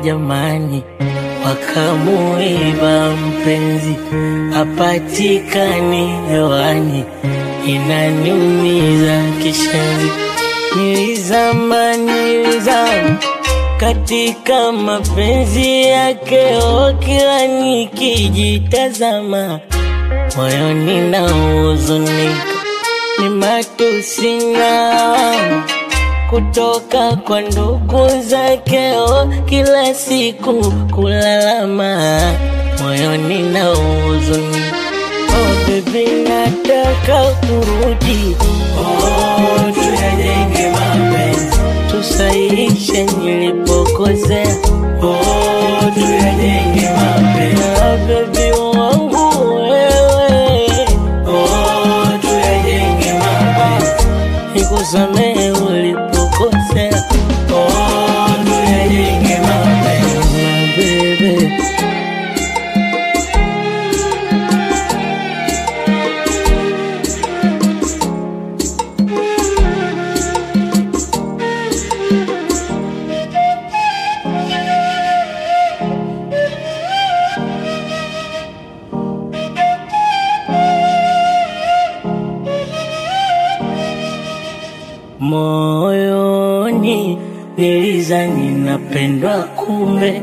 jamani, wakamuiba mpenzi, hapatikani hewani, inaniumiza kishenzi. Nilizama, nilizama katika mapenzi yake, oh, kila nikijitazama moyoni na huzunika, ni matusi na lawama kutoka kwa ndugu zake, oh, kila siku kulalama moyoni na huzunika. Oh, baby nataka kurudi, oh, tuyajenge mapenzi, tusahihishe nilipokosea, oh, tuyajenge mapenzi, ah, baby wangu wewe, oh, tuyajenge mapenzi, nikusamehe ulipokosea, oh, tuyajenge mapenzi, my baby. Moyoni nilizani napendwa, kumbe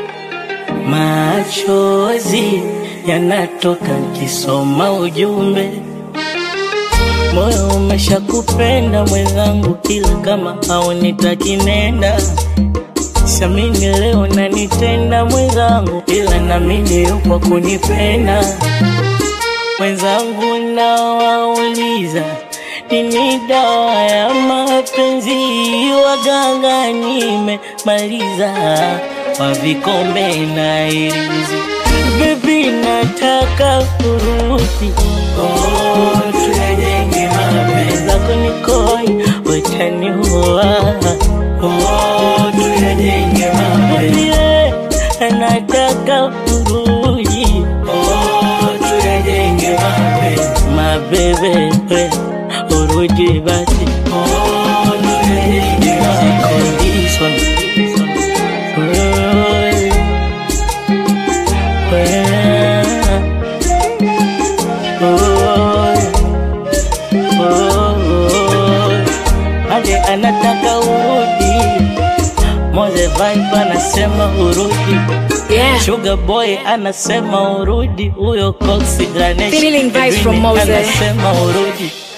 machozi yanatoka kisoma ujumbe. Moyo umeshakupenda mwenzangu, kila kama haunitaki nenda. Siamini leo nanitenda mwenzangu, ila namini yupo kunipenda mwenzangu. Nawauliza, nini dawa ya mapenzi? Waganga nimemaliza, wa vikombe na irizi. Baby, nataka kurudi, oh, tuyajenge mapenzi zako nikoi, utaniua, oh, tuyajenge mapenzi Baby, nataka kurudi, oh, tuyajenge mapenzi mabebe, urudi basi, oh, tuyajenge mapenzi condition Ade anataka urudi, Moze Vibe anasema urudi, Yeah. Sugar Boy anasema urudi, huyo Coxy Ganesh Feeling vibes from Edwin Mose. anasema urudi